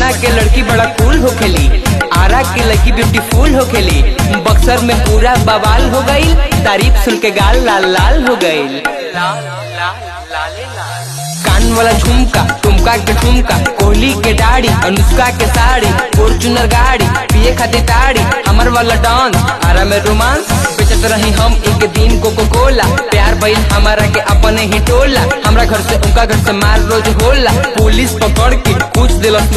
पटना के लड़की बड़ा कूल होखेली आरा के लड़की ब्यूटीफुल होखेली बक्सर में पूरा बवाल हो गई तारीफ सुन के गाल लाल लाल हो गई कान वाला झुमका टुमका के ठुमका कोहली के दाढ़ी अनुष्का के साड़ी फॉर्चूनर गाड़ी पिए खातिर ताड़ी हमर वाला डांस आरा में रोमांस बेचत रही हम एक दिन कोको कोला प्यार भइल हमारा के अपने ही टोला हमरा घर से उनका घर से मार रोज होला पुलिस पकड़ के पूछ दिलस